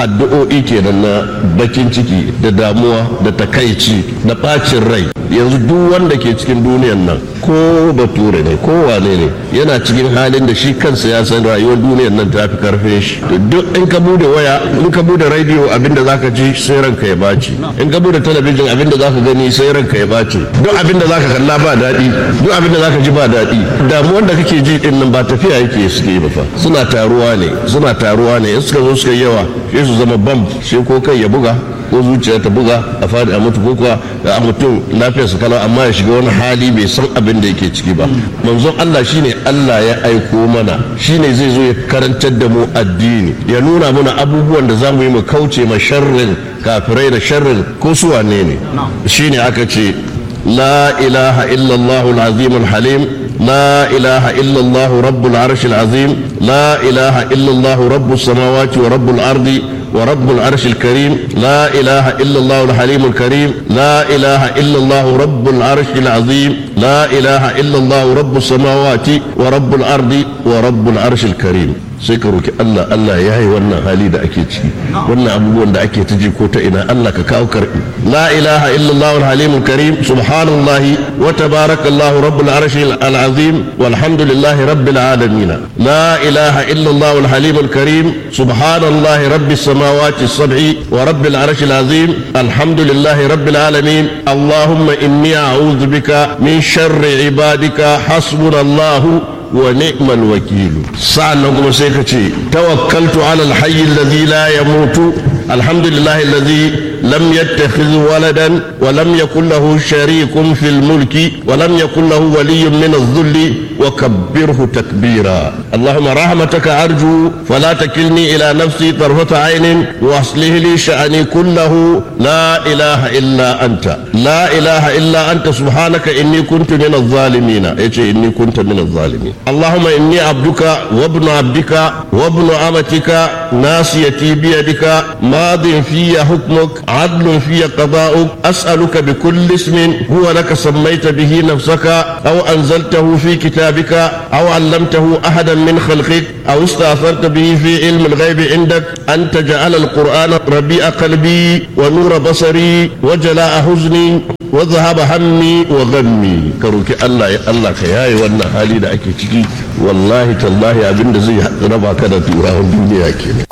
addu'o'i kenan na bakin ciki da damuwa da takaici da bacin rai yanzu duk wanda ke cikin duniyan nan ko bature ne ko wane ne yana cikin halin da shi kansa ya san rayuwar duniyan nan ta fi karfin shi duk in ka bude waya in ka bude radio abinda zaka ji sai ranka ya baci in ka bude talabijin abinda zaka gani sai ranka ya baci duk abinda zaka kalla ba daɗi duk abinda zaka ji ba daɗi damuwar da kake ji din nan ba tafiya yake suke ba fa suna taruwa ne suna taruwa ne in suka zo suka yawa sai su zama bam sai ko kai ya buga ko zuciya ta buga a fadi a mutu ko kuwa a mutum lafiyar su kalau amma ya shiga wani hali bai san abin da yake ciki ba manzon Allah shine Allah ya aiko mana shine zai zo ya karantar da mu addini ya nuna mana abubuwan da zamu yi mu kauce ma sharrin kafirai da sharrin ko su wane ne shine aka ce la ilaha illallah al-azim al-halim لا إله إلا الله رب العرش العظيم لا إله إلا الله رب السماوات ورب الأرض ورب العرش الكريم لا إله إلا الله الحليم الكريم لا إله إلا الله رب العرش العظيم لا إله إلا الله رب السماوات ورب الأرض ورب العرش الكريم sai ka roki Allah Allah ya yi wannan hali da ake ciki wannan abubuwan da ake ta ko ta ina Allah ka kawo karbi la ilaha illallah al-halim karim subhanallahi wa tabarakallahu rabbul arshi al-azim walhamdulillahi rabbil alamin la ilaha illallah al-halim karim subhanallahi rabbis samawati as-sab'i wa rabbil arshi al-azim alhamdulillahi rabbil alamin allahumma inni a'udhu bika min sharri ibadika hasbunallahu ونعم الوكيل سألنا سيكتي توكلت على الحي الذي لا يموت الحمد لله الذي لم يتخذ ولدا ولم يكن له شريك في الملك ولم يكن له ولي من الذل وكبره تكبيرا اللهم رحمتك أرجو فلا تكلني إلى نفسي طرفة عين وأصله لي شأني كله لا إله إلا أنت لا إله إلا أنت سبحانك إني كنت من الظالمين إيه إني كنت من الظالمين اللهم إني عبدك وابن عبدك وابن أمتك ناصيتي بيدك ماض في حكمك عدل في قضاؤك أسألك بكل اسم هو لك سميت به نفسك أو أنزلته في كتابك أو علمته أحدا من خلقك أو استأثرت به في علم الغيب عندك أن تجعل القرآن ربيع قلبي ونور بصري وجلاء حزني وذهب همي وغمي كروك الله يا الله كياي wannan hali da ake ciki wallahi tallahi abinda zai raba ka da turawan duniya kenan